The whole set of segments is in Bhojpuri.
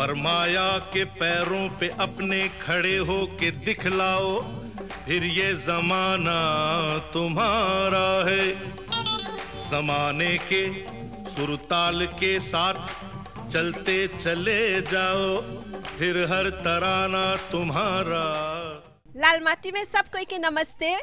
फरमाया के पैरों पे अपने खड़े हो के दिखलाओ फिर ये जमाना तुम्हारा है जमाने के सुरताल के साथ चलते चले जाओ फिर हर तराना तुम्हारा लाल माटी में सब कोई के नमस्ते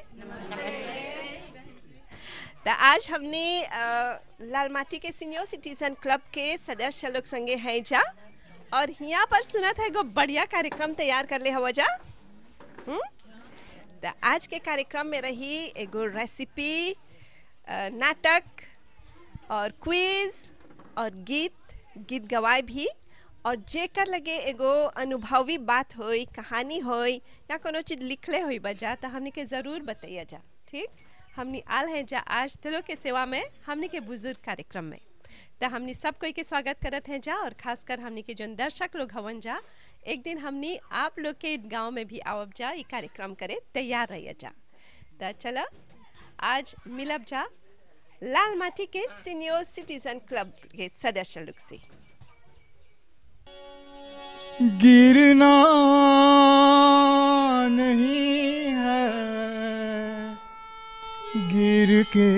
तो आज हमने अ, लाल माटी के सीनियर सिटीजन क्लब के सदस्य लोग संगे हैं जा और यहाँ पर सुना था एगो बढ़िया कार्यक्रम तैयार कर ले हवा जा हम्म? तो आज के कार्यक्रम में रही एगो रेसिपी अ, नाटक और क्विज और गीत गीत गवाए भी और जेकर लगे एगो अनुभवी बात होई कहानी होई या कोनो चीज लिखले होई बजा तो हमने के जरूर बताइए जा ठीक हमने आल हैं जा आज तिलों के सेवा में हमने के बुजुर्ग कार्यक्रम में तो हमने सब कोई के स्वागत करत हैं जा और खासकर हमने के जो दर्शक लोग हवन जा एक दिन हमने आप लोग के गांव में भी आवब जा ये कार्यक्रम करे तैयार रहिए जा तो चलो आज मिलब जा लाल माटी के सीनियर सिटीजन क्लब के सदस्य लोग से गिरना नहीं है गिर के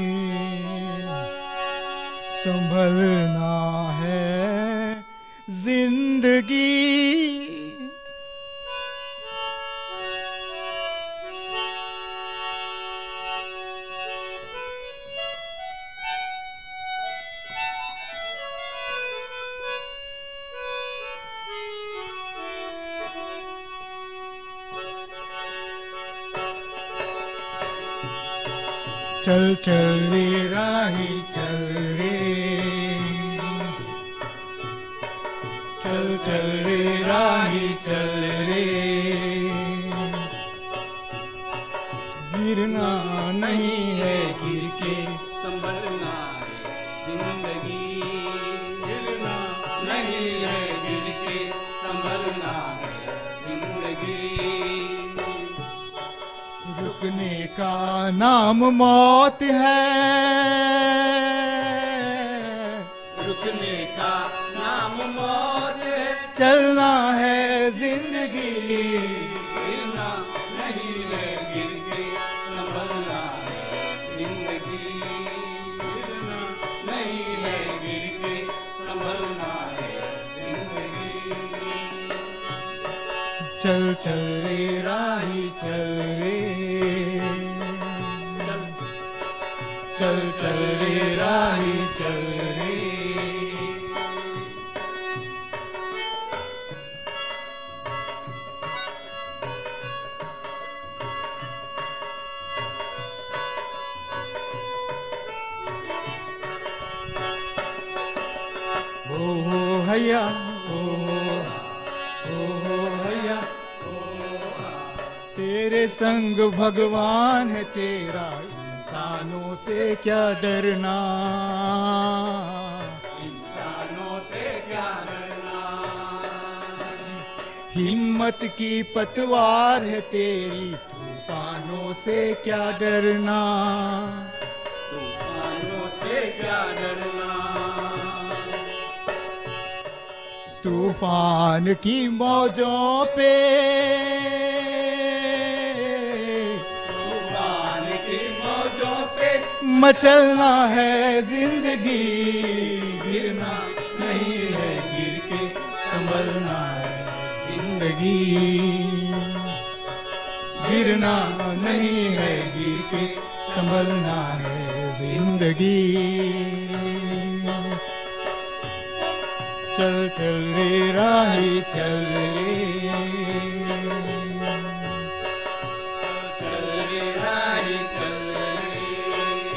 संभलना है जिंदगी चल चल रे राही चल रे चल चल रे राही चल रे गिरना नहीं है गिर के संभलना है जिंदगी गिरना नहीं है गिर के संभलना है जिंदगी रुकने का नाम मौत है रुकने का नाम मौत है चलना है जिंदगी गिरना नहीं है गिर के संभलना है जिंदगी गिरना नहीं है गिर के संभलना है जिंदगी चल चल रे राही चल रे चल चल रे राही चल रे ओ हो हैया ओ हो ओ हो हैया तेरे संग भगवान है तेरा इंसानों से क्या डरना इंसानों से क्या डरना हिम्मत की पतवार है तेरी तूफानों से क्या डरना तूफानों से क्या डरना तूफान की मौजों पे तूफान की मौजों से मचलना है जिंदगी गिरना नहीं है गिर के संभलना है जिंदगी गिरना नहीं है गिर के संभलना है जिंदगी चल चल रे राही चल रे चल रे राही चल रे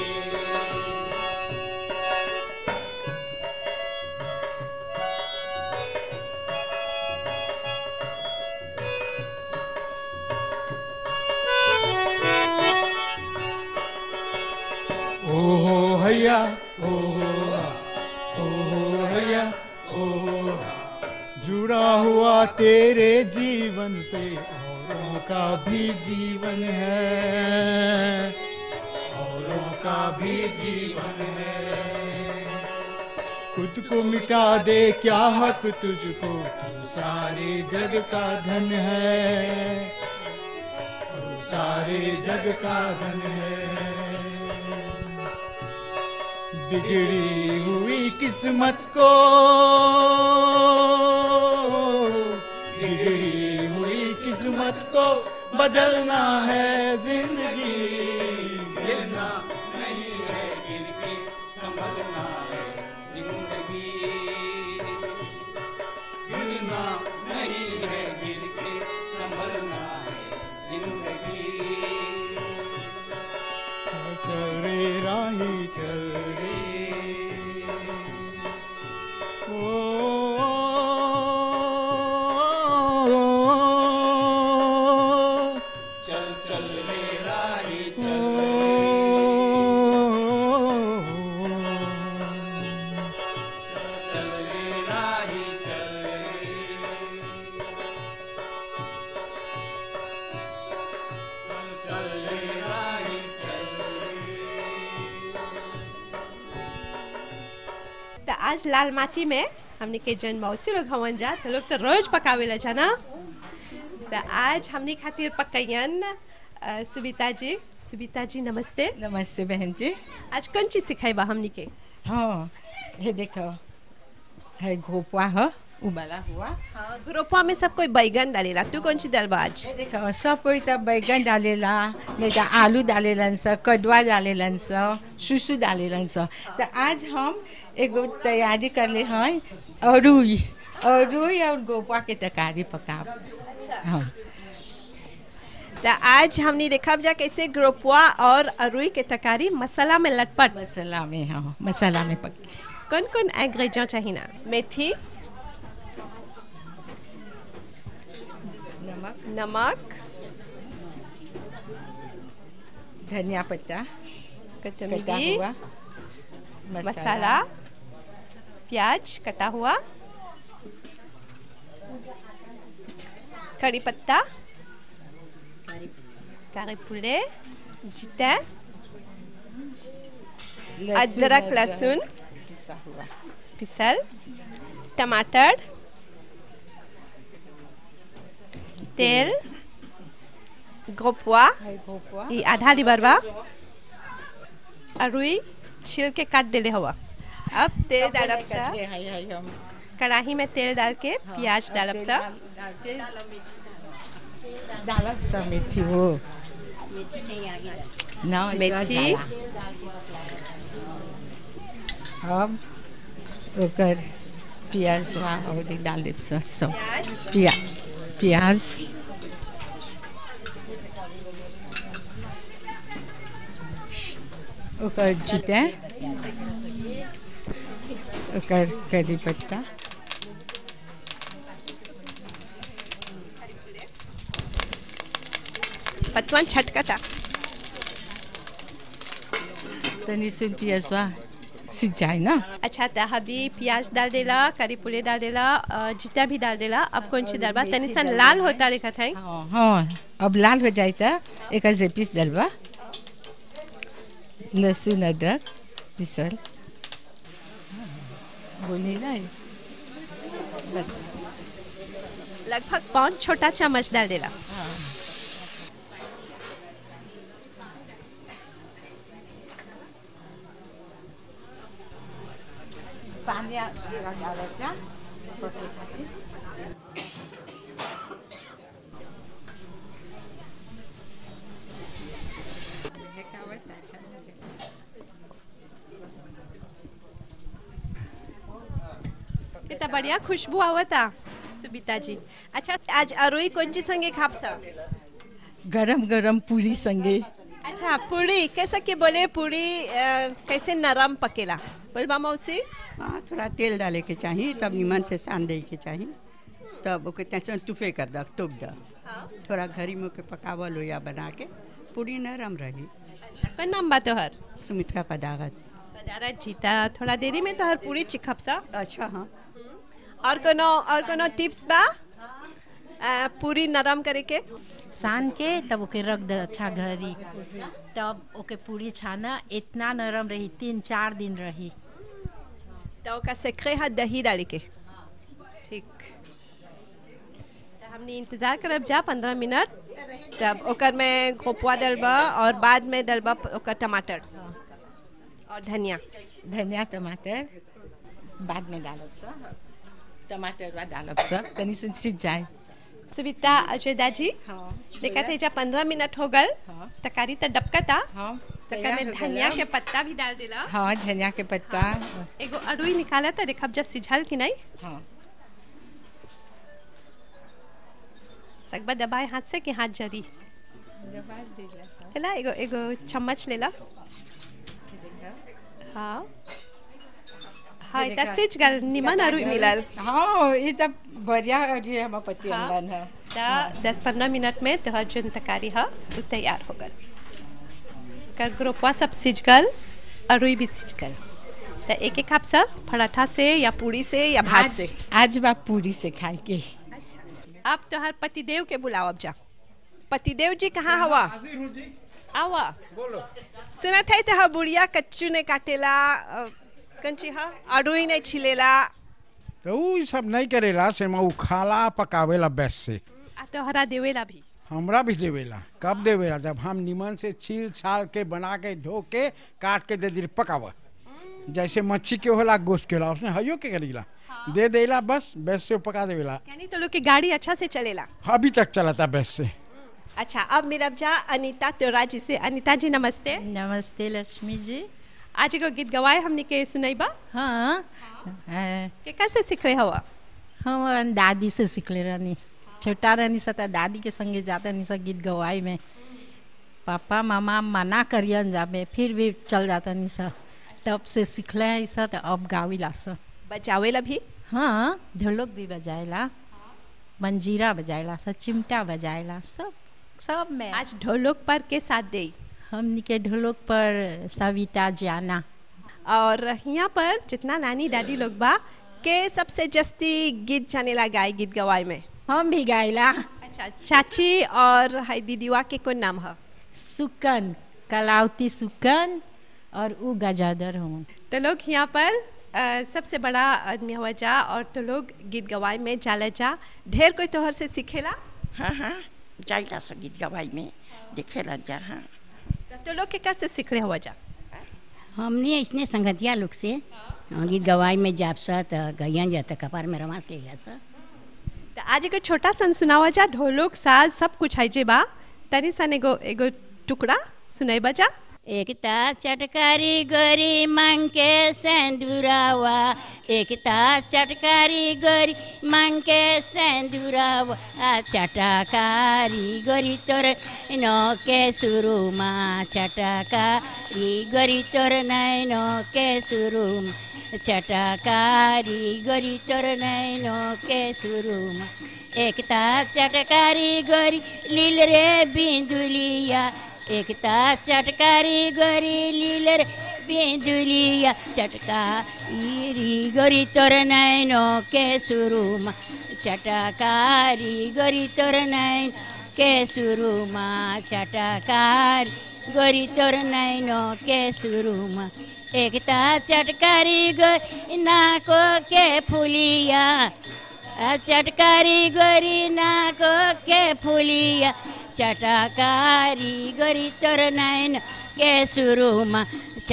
ओ हो हैया ओ हो ओ हो हैया ओ हो जुड़ा हुआ तेरे जीवन से औरों का भी जीवन है औरों का भी जीवन है खुद को मिटा दे क्या हक तुझको तू सारे जग का धन है तू सारे जग का धन है बिगड़ी हुई किस्मत को बिगड़ी हुई किस्मत को बदलना है जिंदगी गिरना नहीं है गिर के संभलना है जिंदगी गिरना नहीं है गिर के संभलना है जिंदगी चल रे राही चल रे ओ, चल चल रे राही ओ, चल चल रे राही चल चल चल रे राही चल तो आज लाल माटी में हमने के जन मौसी लोग हवन जा तो लोग तो रोज पकावेला जा ना तो आज हमने खातिर पकैयन अ, सुबिता जी सुबिता जी नमस्ते नमस्ते बहन जी आज कौन चीज सिखाई बा हमनी के हाँ ये देखो है घोपवा है उबाला हुआ हाँ, ग्रुपवा में सब कोई बैगन डालेला तू कौन सी डालबा आज ये देखो सब कोई तब बैगन डालेला नहीं तो आलू डालेलन स कदुआ डालेलन स सुसु डालेलन स तो आज हम एगो तैयारी कर ले हैं अरुई अरुई और गोपा के तरकारी पकाब हाँ तो आज हमने देखा जा कैसे ग्रुपवा और अरुई के तरकारी मसाला में लटपट मसाला में हाँ मसाला में पक कौन कौन एग्रेडिएंट चाहिए ना मेथी नमक नमक धनिया पत्ता कटा कोतमीरी हुआ मसाला प्याज कटा हुआ कड़ी पत्ता कारी पुले जीता लहसुन अदरक और लहसुन पिसा हुआ पिसल टमाटर तेल गोपुआ है घोपवा ये आधा लिबरवा अरुई छील के काट देले हुआ अब तेल डालब सा है है हम कढ़ाई में तेल डाल के प्याज डालब सा डालब सा मेथी हो ना मेथी। अब ओकर प्याज और डालब सा सब प्याज प्याज ओकर जीते ओकर करी पत्ता पतवन छटकता तनी सुन पियाजवा सिंचाई ना अच्छा तो अभी प्याज डाल देला करी पुले डाल देला अ, जीता भी डाल देला अब कौन सी डालबा तनी सा लाल होता देखा था हाँ हाँ अब लाल हो जाए तो एक जे पीस डलवा लहसुन अदरक पिसल बोली ना बस लगभग पाँच छोटा चम्मच डाल देला पानी डालचा कितना बढ़िया खुशबू आवता सुबिता जी अच्छा आज अरुई कौन सी संगे खापसा गरम गरम पूरी संगे अच्छा पूरी कैसा के बोले पूरी अ, कैसे नरम पकेला बोलबा मौसी हाँ थोड़ा तेल डाले के चाहिए तब निमन से सान दे के चाहिए तब ओके टेंशन तुफे कर दक तुप द थोड़ा घरी में ओके पकावल लोया बना के पूरी नरम रही कौन नाम बा तोहर सुमित्रा पदागत पदारा जीता थोड़ा देरी में तोहर पूरी चिखपसा अच्छा हाँ और कोनो और कोनो टिप्स बा अ, पूरी नरम करे के सान के तब ओके रख दे अच्छा घरी तब ओके पूरी छाना इतना नरम रही तीन चार दिन रही तो ओका सेखरे है दही डाल के ठीक तो हमने इंतजार करब जा पंद्रह मिनट तब ओकर में घोपवा डलबा और बाद में डलबा ओकर टमाटर और धनिया धनिया टमाटर बाद में डालब सा टमाटर बाद डालब सा तनी सुन सीज जाए सुविता अजय दाजी हाँ देखा थे जब पंद्रह मिनट हो गल हाँ। तकारी तो डबकता हाँ तकर तैयार में हो धनिया गया। के पत्ता भी डाल देला हाँ धनिया के पत्ता एगो अरुई निकाला था देखब जब सिझल कि नहीं हाँ सकबा दबाए हाथ से कि हाथ जरी लेला एगो एगो चम्मच लेला हाँ हाँ देखा। इतना सिझ गल निमन अरुई मिलल हाँ ये तब बढ़िया अरे हम पति हाँ। अम्बन है त दस पंद्रह मिनट में तोहर जोन तकारी है वो तैयार हो गल कर ग्रोपवा सब सिझ गल अरुई भी सिझ गल तो एक एक आप सब पराठा से या पूरी से या भात से आज आज बा पूरी से खाए के अब तोहर पतिदेव के बुलाओ अब जा पतिदेव जी कहाँ हवा आवा बोलो सुना था तो बुढ़िया कच्चू ने काटेला अ, कंची हा अरुई नहीं छिलेला तो उ सब नहीं करेला से उ खाला पकावेला बेस से आ तोहरा देवेला भी हमरा भी देवेला कब देवेला जब हम निमन से छील छाल के बना के धो के काट के दे दी पकावा जैसे मच्छी के होला गोश्त के होला उसने हयो के करीला दे देला बस बेस से पका देवेला यानी तो लोग की गाड़ी अच्छा से चलेला अभी तक चलता बेस से अच्छा अब मेरा जा अनीता त्योरा जी से अनीता जी नमस्ते नमस्ते लक्ष्मी जी आज एगो गीत गवाए हमने के सुनैबा हाँ अ, के कैसे सीख रहे हवा हम दादी से सीखले रहनी छोटा रहनी सा त दादी के संगे जाते नहीं सा गीत गवाई में पापा मामा मना करियन जाबे फिर भी चल जाता नहीं सा तब से सीखले हैं सा तो अब गावी ला सा बचावेला भी हाँ ढोलक भी बजाएला मंजीरा बजाएला सा चिमटा बजाएला सब सब में आज ढोलक पर के साथ दे हमनी के ढोलक पर सविता जाना और यहाँ पर जितना नानी दादी लोग बा के सबसे जस्ती गीत जानेला गाय गीत गवाए में हम भी गाइला अच्छा चाची और हाय दीदीवा के कौन नाम है सुकन कलावती सुकन और उ गजादर हूँ तो लोग यहाँ पर अ, सबसे बड़ा आदमी हुआ जा और तो लोग गीत गवाए में जाला जा ढेर कोई तोहर से सीखेला हाँ हाँ जाइला सा गीत गवाई में देखेला जा हाँ तो लोग के कैसे सीख रहे हुआ जा हमने इसने संगतिया लोग से हाँ, गीत गवाई में जाप सा त गैया जा त कपार में रमास ले सा तो आज एगो छोटा सन सुनावा जा ढोलक साज सब कुछ है जे बा तनी सन एगो एगो टुकड़ा सुनाई जा एकता चटकारी गरी मांगे सेंदुरावा एकता चटकारी गरी मांगे सेंदुरावा आ चटकारी गरी तोर न के सुरुमा चटकारी गरी तोर नैन के सुरुम चटकारी गरी तोर नैन के सुरुमा एकता चटकारी गरी लील रे बिंदुलिया एकता चटकारी गरी लील रे बिंदुलिया चटकारी गरी तोर नैनो के सुरुमा चटकारी गरी तोर नैन के सुरुमा चटकारी गरी तोर नैनो के सुरुमा एकता चटकारी गरी नाको के फुलिया आ चटकारी गरी नाको के फुलिया चटकारी गरी तोर नैन के सुरुमा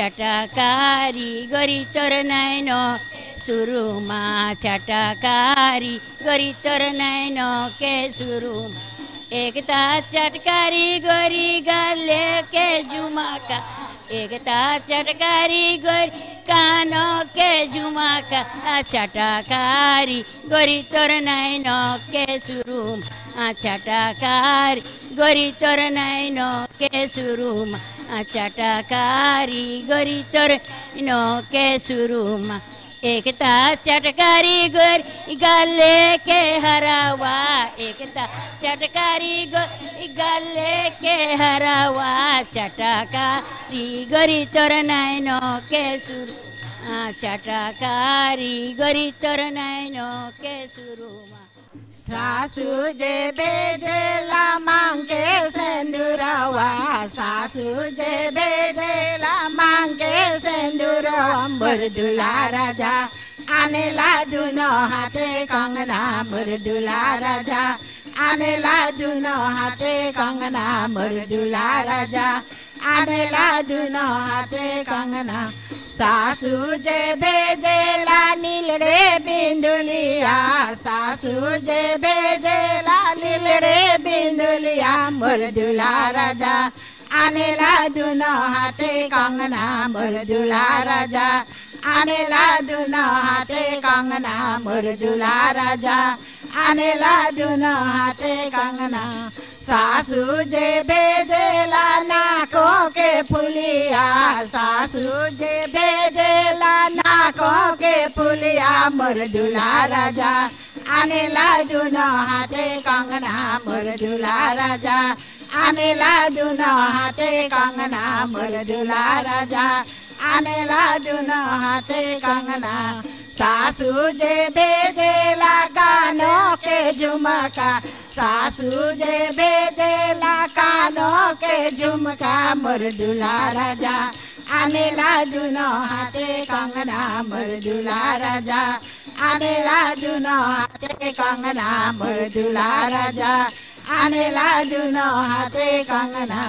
चटकारी गरी तोर नैन सुरुमा चटकारी गरी तोर नैन के सुरुमा एकता चटकारी गरी गले के जुमाका एकता चटकारी गरी कानो के जुमाका आ चटकारी गरी तोर नैन के सुरुम आ चटकारी गरी तोर नैन के सुरुम आ चटकारी गरी तोर नो के सुरुम एकता चटकारी गरी गले के हरावा एकता चटकारी गरी गले के हरावा चटकारी गरी तोर नैनो के सुरु आ चटकारी गरी तोर नैनो के सुरुमा सासू जे बेजेला मांगे सेंदुरवा सासू जे बेजेला मांगे सेंदुरवा अंबर दुला राजा आनेला दुनो हाथे कंगना मुरदुला राजा आनेला दुनो हाथे कंगना मुरदुला राजा आनेला दुनो हाथे कंगना सासू जे भेजेला नील रे बिंदुलिया सासू जे भेजेला नील रे बिंदुलिया मुरदुला राजा आनेला दुनो हाथे कंगना मुरदुला राजा आनेला दुनो हाथे कंगना मुरदुला राजा आनेला दुनो हाथे कंगना सासू जे भेजेला नाको के फुलिया सासू जे भेजेला नाको के फुलिया मुरदुला राजा आनेला दुनो हाथे कंगना मुरदुला राजा आनेला दुनो हाथे कंगना मुरदुला राजा आनेला दुनो हाथे कंगना सासू जे भेजेला गानो के झुमका सासू जे भेजेला कानो के झुमका मुरदुला राजा आनेला दुनो हाथे कंगना मुरदुला राजा आनेला दुनो हाथे कंगना मुरदुला राजा आनेला दुनो हाथे कंगना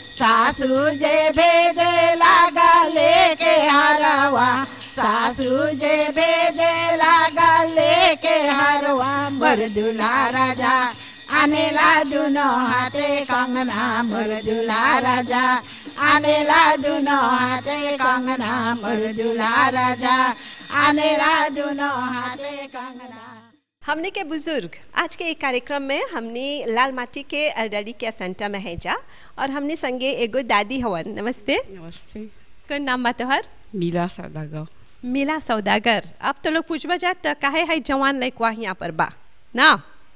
सासू जे भेजेला गले के हरवा सासू जे भेजेला गले के हरवा मुरदुला राजा आनेला दुनो हाथे कंगना मुरदुला राजा आनेला दुनो हाथे कंगना मुरदुला राजा आनेला दुनो हाथे कंगना हमने के बुजुर्ग आज के एक कार्यक्रम में हमने लाल माटी के अरडली के सेंटर में है जा और हमने संगे एगो दादी हवन नमस्ते नमस्ते कौन नाम बा तोहर मीरा सौदागर मिला सौदागर अब तो लोग पूछबा जात त काहे है जवान लइकवा यहाँ पर बा ना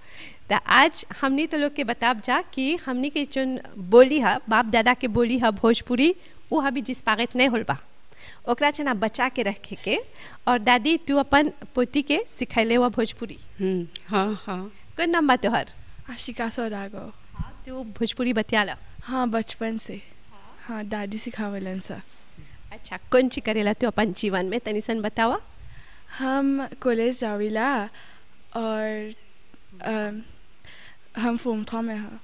त आज हमनी तो लोग के बताब जा कि हमनी के जोन बोली है बाप दादा के बोली है भोजपुरी वो अभी जिस पागत नहीं होल बा ओकरा चना बचा के रखे के और दादी तू अपन पोती के सिखैले हुआ भोजपुरी हम्म, हाँ हाँ कौन नाम बा तोहर आशिका सौदागर तू भोजपुरी बतियाला हाँ बचपन से हाँ दादी सिखावलन सा अच्छा कौन ची करेला तू अपन जीवन में तनी सन बतावा हम कॉलेज जाविला और अम, हम फोम थॉ में हैं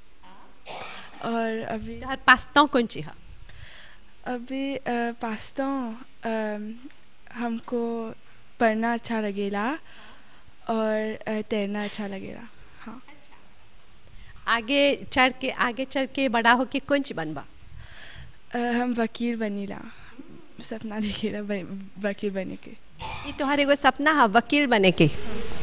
और अभी तोहर पास्ता कौन ची है अभी अ, पास्ता अम, हमको पढ़ना अच्छा लगेला और अ, तैरना अच्छा लगेला हाँ आगे चढ़ के आगे चढ़ के बड़ा होके कौन ची बनबा अ, हम वकील बनीला सपना देखेला बन- वकील बने के ये तोहर एगो सपना है वकील बने के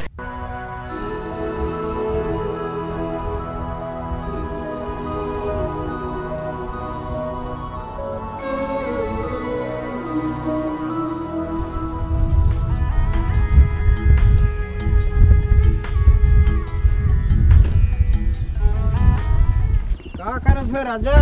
का करत हो राजा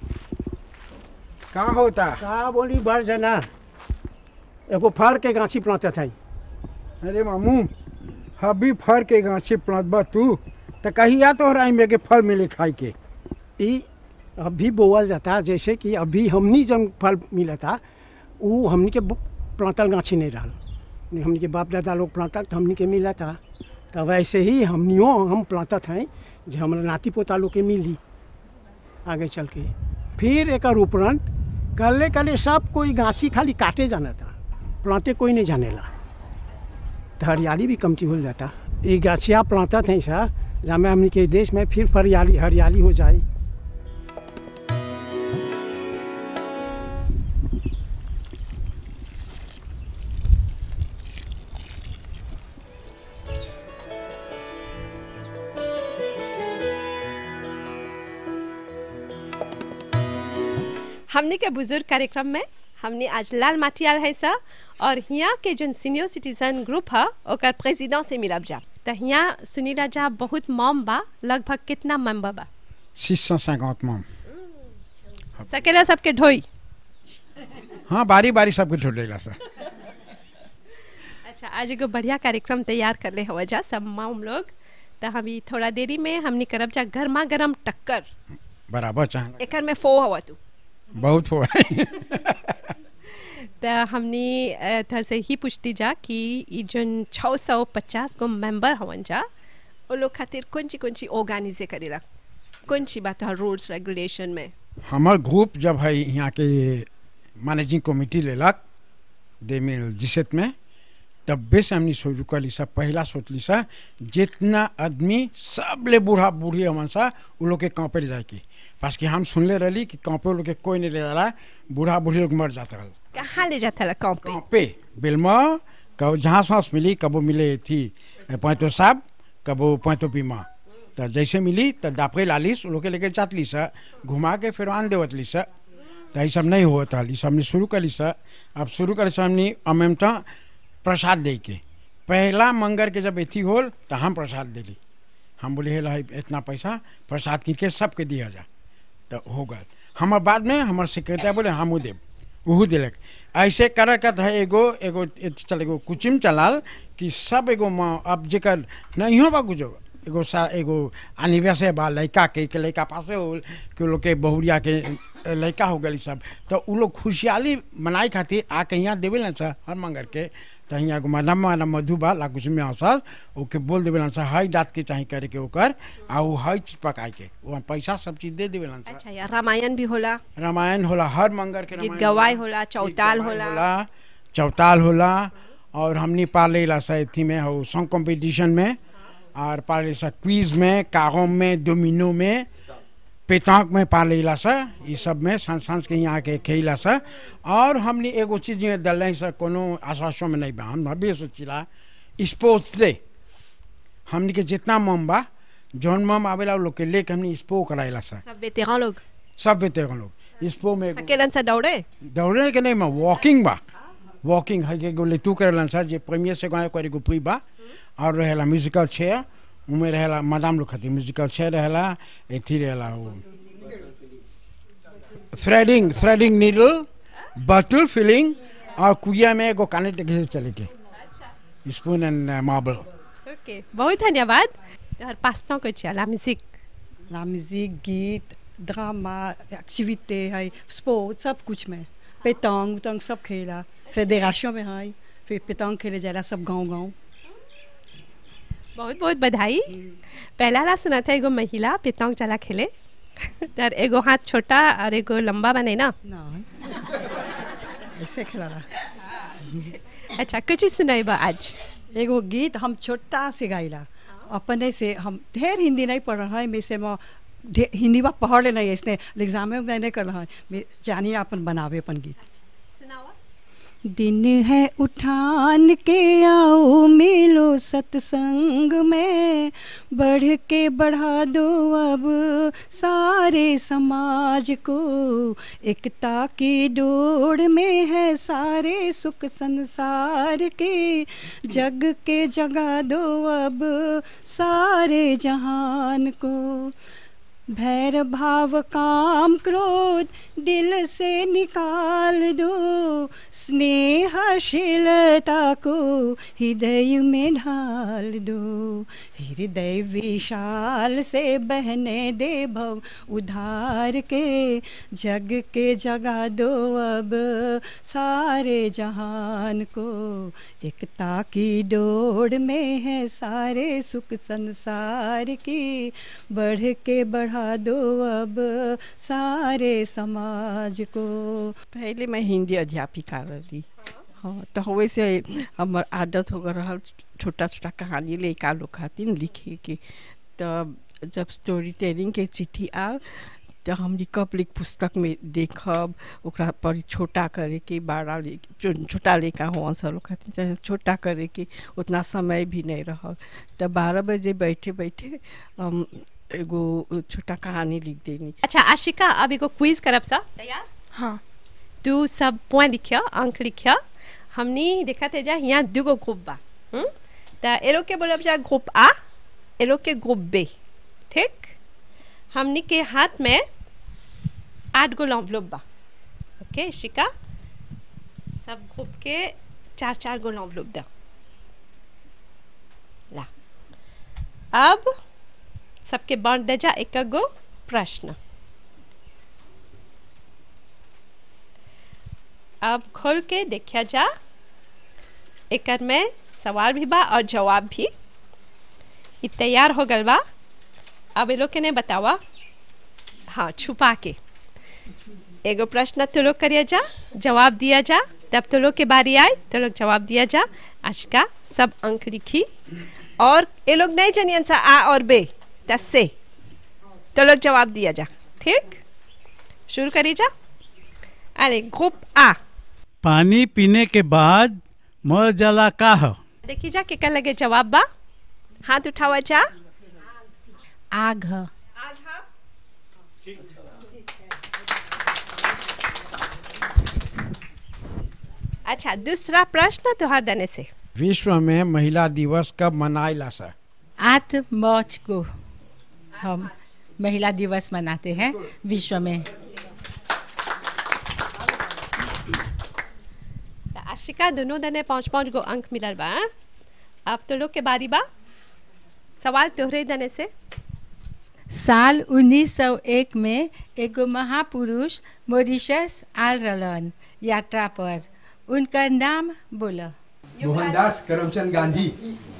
का होता का बोली भर जना एगो फर के गाछी प्लांटत है अरे मामू अभी फर के गाछी प्लांटबा तू तो कहिया तोहरा में के फल मिले खाए के ई अभी बोअल जाता जैसे कि अभी हमनी जब फल मिलता वो हमनी के बु- प्लांटल गाछी नहीं रहल नहीं हमनी के बाप दादा लोग प्लांटल तो हमनी के मिला था तो वैसे ही हमनियों हम प्लांटत हैं जो हमारा नाती पोता लोग के मिली आगे चल के फिर एक उपरंत कले कले सब कोई गाछी खाली काटे जाना था प्लांटे कोई नहीं जानेला तो हरियाली भी कमती हो जाता ये गाछिया प्लांटत हैं सा जहाँ हमनी के देश में फिर हरियाली हरियाली हो जाए हमने के बुजुर्ग कार्यक्रम में हमने आज लाल माटियाल है सा और यहाँ के जो सीनियर सिटीजन ग्रुप है ओकर प्रेसिडेंट से मिलब जा तो यहाँ सुनीला जा बहुत मॉम बा लगभग कितना मेंबर बा सिक्स सौ सैंकौत माम सकेला सबके ढोई हाँ बारी बारी सबके ठोटेला सर अच्छा आज एगो बढ़िया कार्यक्रम तैयार कर ले हवा जा सब मॉम लोग तो हम ई थोड़ा देरी में हमने करब जा गर्मा गर्म टक्कर बराबर चाह एकर में फो हवा तू बहुत हो त तो हमने अ, थर से ही पूछती जा कि ई जन छः सौ पचास गो मेंबर हवन जा वो लोग खातिर कौन ची कौन ची ऑर्गेनाइजे करेला कौन ची बात है रूल्स रेगुलेशन में हमार ग्रुप जब है यहाँ के मैनेजिंग कमेटी लेलक दे मिल जिसत में तब्बे से हमने शुरू करी सा पहला सोचली सा जितना आदमी सब ले बूढ़ा बूढ़ी हमन सा उ लोग के कांपे ले जाए की पास कि हम सुनले रही कि कांपे लोग के कोई नहीं ले जाला बूढ़ा बूढ़ी लोग मर जाता रहल कहाँ ले जाता ला कौन पे पे बिल्मा कब जहाँ सांस मिली कबो मिले थी पैंतो साहब कबो पैंतो बीमा तो जैसे मिली तो दापे लालिस उ लोग के लेके जातली सा घुमा के फिर आन देवतली सा तो ये सब नहीं होता ये सब हमने शुरू करी सा अब शुरू करे से हमने अमेमता प्रसाद दे के पहला मंगर के जब एथी होल तो हम प्रसाद दिली हम बोले हे ला इतना पैसा प्रसाद किन के सबके दिया जा तो हो गल हमार बाद में हमार सेक्रेटरी बोले हमू देव वहू दिलक ऐसे कर कर है एगो एगो एथी चल एगो कुचिम चलाल कि सब एगो माँ अब जेकर नहीं हो बा गुजो एगो सा एगो अनिवार्य बा लड़का के के लड़का पासे हो कि उ लोग के बहुरिया के लड़का हो गई सब तो उ लोग खुशहाली मनाई खातिर आके यहाँ देवे ना सा हर मंगर के तो यहाँ एगो मैडम मैडम मधु बा लाकुच में आसास ओके बोल देवे ना सा हई दाँत के चाहे करे के ओकर आ उ हई चीज पकाए के वो पैसा सब चीज दे देवे ना सा अच्छा यार रामायण भी होला रामायण होला हर मंगर के गीत रामायण गवाई होला। होला चौताल होला होला चौताल होला और हमने पाले ला सा थी में हो सॉन्ग कंपटीशन में और पाले सा क्विज में कागोम में डोमिनो में पेतांक में पाले ला सा ये सब में सांस सांस के यहाँ के खेला सा और हमने एगो चीज में दल सा कोनो आशासों में नहीं बा हम अभी सोचिला स्पोर्ट्स डे हमने के जितना मम बा जौन मम आवेला उ लोग के लेके हमने स्पो कराइला सा सब वेतेरान लोग सब बेटे लोग स्पो में एगो- सकेलन से दौड़े दौड़ने के नहीं मैं वॉकिंग बा वॉकिंग है के गोले तू करेलन सा जे प्रीमियर से गाय करे गो प्री बा और रहेला म्यूजिकल चेयर उमे रहेला मैडम लोग खातिर म्यूजिकल चेयर रहेला एथी रहेला वो थ्रेडिंग थ्रेडिंग नीडल बटल फिलिंग और कुइया में एगो काने टेके से चले के स्पून एंड मार्बल ओके बहुत धन्यवाद और पास्ता को चाहिए ला म्यूजिक La musique, गीत ड्रामा एक्टिविटी है स्पोर्ट सब कुछ में पेतंग उतंग सब खेला फेडरेशन में है फिर पेतंग खेले जाला सब गांव गांव बहुत बहुत बधाई पहला ला सुना था एगो महिला पितौंग चला खेले तर एगो हाथ छोटा और एगो लंबा बने ना ना ऐसे खेला अच्छा कुछ ही सुनाई बा आज एगो गीत हम छोटा से गाइला अपने से हम ढेर हिंदी नहीं पढ़ रहा है में से मैं ढे- हिंदी में पढ़ ले नहीं इसने एग्जाम में मैं नहीं कर रहा है मैं जानिए अपन बनावे अपन गीत दिन है उठान के आओ मिलो सत्संग में बढ़ के बढ़ा दो अब सारे समाज को एकता की डोर में है सारे सुख संसार के जग के जगा दो अब सारे जहान को भैर भाव काम क्रोध दिल से निकाल दो स्नेहशीलता को हृदय में ढाल दो हृदय विशाल से बहने दे भव उधार के जग के जगा दो अब सारे जहान को एकता की डोर में है सारे सुख संसार की बढ़ के बढ़ा दो अब सारे समाज को पहले मैं हिंदी अध्यापिका रही हाँ तो वैसे हमार आदत हो रहा छोटा छोटा कहानी लड़का लोग खातिर लिखे के तो जब स्टोरी टेलिंग के चिट्ठी आल तो हम पब्लिक पुस्तक में देखब ओकरा पर छोटा करे के बड़ा ले छो- छोटा लेका हो सब लोग खातिर चाहे छोटा करे के उतना समय भी नहीं रह तो बारह बजे बैठे बैठे हम एगो छोटा कहानी लिख देनी अच्छा आशिका अब एगो क्विज करब सा तैयार हाँ तू सब पॉइंट लिखिया अंक लिखिया हमनी देखा थे जा यहाँ दुगो ग्रुप बा हम्म? त ए लोग के बोलब जा ग्रुप आ ए लोग के ग्रुप बे ठीक हमनी के हाथ में आठ गो लॉन्वलप बा ओके शिका सब ग्रुप के चार चार गो लॉन्वलप दा ला अब सबके बांट दे जा एक गो प्रश्न अब खोल के देखिया जा एकर में सवाल भी बा और जवाब भी इ तैयार हो गल बा अब ये लोग के ने बतावा हाँ छुपा के एगो प्रश्न तो लोग करिया जा जवाब दिया जा तब तो लोग के बारी आए तो लोग जवाब दिया जा आज का सब अंक लिखी और ये लोग नहीं जानियन सा आ और बे दस से तो लोग जवाब दिया जा ठीक शुरू करी जा अरे ग्रुप आ पानी पीने के बाद मर जाला का ह देखी जा के लगे जवाब बा हाथ उठावा जा आग ह अच्छा दूसरा प्रश्न तुहार देने से विश्व में महिला दिवस कब मनाइला सर आठ मार्च को हम महिला दिवस मनाते हैं विश्व में त आशिका दोनों दने पाँच पाँच गो अंक मिलल बा हाँ? अब तो लोग के बारी बा सवाल तोहरे दने से साल 1901 में एगो महापुरुष मॉरिशस आल रहलन यात्रा पर उनका नाम बोला मोहनदास करमचंद गांधी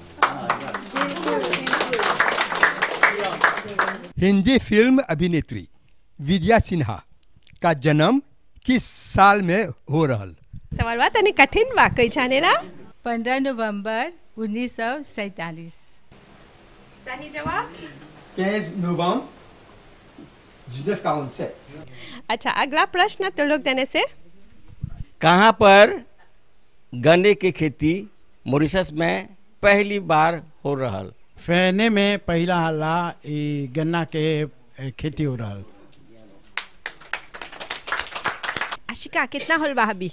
हिंदी फिल्म अभिनेत्री विद्या सिन्हा का जन्म किस साल में हो रहल सवाल बा तनी कठिन बा कोई जानेला 15 नवंबर 1947 सही जवाब 15 नवंबर 1947 अच्छा अगला प्रश्न तो लोग देने से कहाँ पर गन्ने की खेती मॉरिशस में पहली बार हो रहल फैने में पहला हल्ला ई गन्ना के ए, खेती हो रहल आशिका कितना होल बा अभी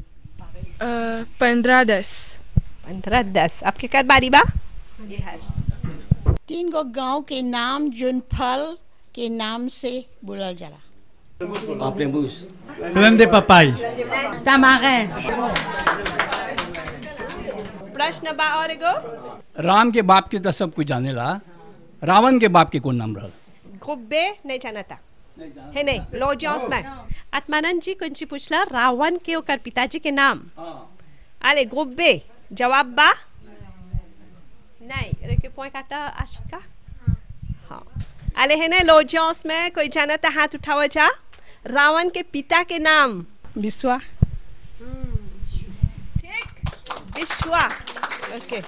पंद्रह दस पंद्रह दस आपके कर बारी बा तीन गो गांव के नाम जोन फल के नाम से बोलल जाला पापलेबूस दे पपाई तमागैन प्रश्न बा और एगो राम के बाप के तो सब कुछ जानेला रावण के बाप के कौन नाम रहल ग्रुप बे नहीं जानता है नहीं लो जॉस में आत्मानंद जी कुंची पूछला रावण के ओकर पिताजी के नाम अरे ग्रुप बे जवाब बा नहीं अरे के पॉइंट काटा आशिका हाँ अरे है ना लो जॉस में कोई जानता हाथ उठाओ जा रावण के पिता के नाम विश्वा विश्वा ओके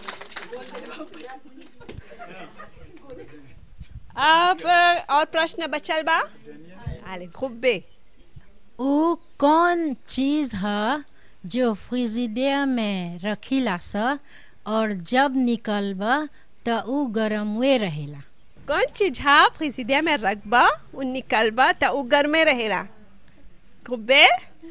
अब और प्रश्न बचल बा अरे ग्रुप बे वो कौन चीज़ है जो फ्रिजिडेयर में रखीला स और जब निकलब तो उ गरमवे रहेला कौन चीज हा फ्रिजिडिया में रखबा उ निकलबा त उ गर्मे रहेला ग्रुप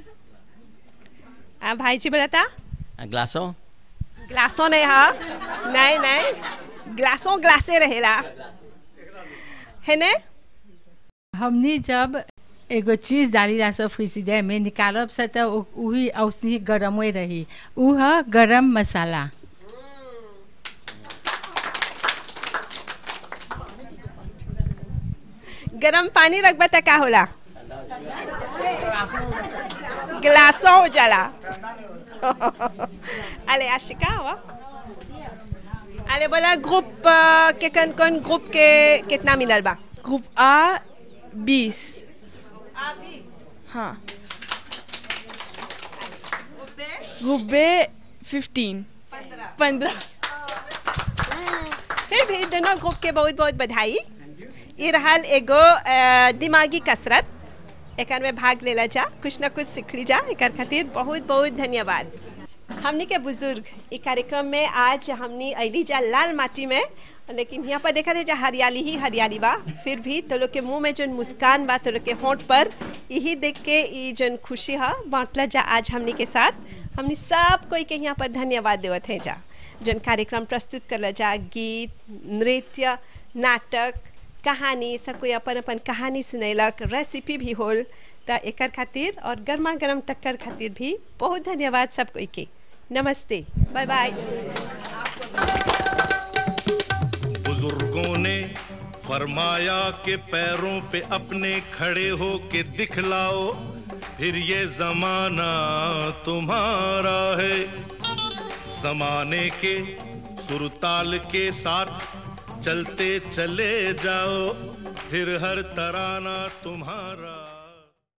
आ भाई जी बताता ग्लासों ग्लासों नहीं हा नहीं नहीं ग्लासों ग्लासे रहेला है ने हमनी जब एगो चीज डालीला सब फ्रिजिडेयर में निकालब से तो उ- उही औसनी गरमे रही उ है गरम मसाला गरम पानी रखबा त का होला ग्लासों हो जाला अरे आशिका हुआ अरे बोला ग्रुप अ, के कौन कौन ग्रुप के कितना मिलल बा ग्रुप आ बीस हाँ ग्रुप बे फिफ्टीन पंद्रह फिर भी दोनों ग्रुप के बहुत बहुत बधाई ये रहल एगो अ, दिमागी कसरत एकर में भाग लेला जा कुछ ना कुछ सीखली जा एकर खातिर बहुत बहुत धन्यवाद हमनी के बुजुर्ग ई कार्यक्रम में आज हमनी अली जा लाल माटी में लेकिन यहाँ पर देखा थे जा हरियाली ही हरियाली बा फिर भी तो लोग के मुंह में जोन मुस्कान बा तो लोग के होंठ पर यही देख के ई जोन खुशी है बांटला जा आज हमनी के साथ हमनी सब कोई के यहाँ पर धन्यवाद देवत है जा जोन कार्यक्रम प्रस्तुत करला जा गीत नृत्य नाटक कहानी सब कोई अपन अपन कहानी सुनैलक रेसिपी भी होल त एकर खातिर और गर्मा गर्म टक्कर खातिर भी बहुत धन्यवाद सब कोई के नमस्ते बाय बाय बुजुर्गों ने फरमाया कि पैरों पे अपने खड़े हो के दिखलाओ फिर ये जमाना तुम्हारा है जमाने के सुरताल के साथ चलते चले जाओ फिर हर तराना तुम्हारा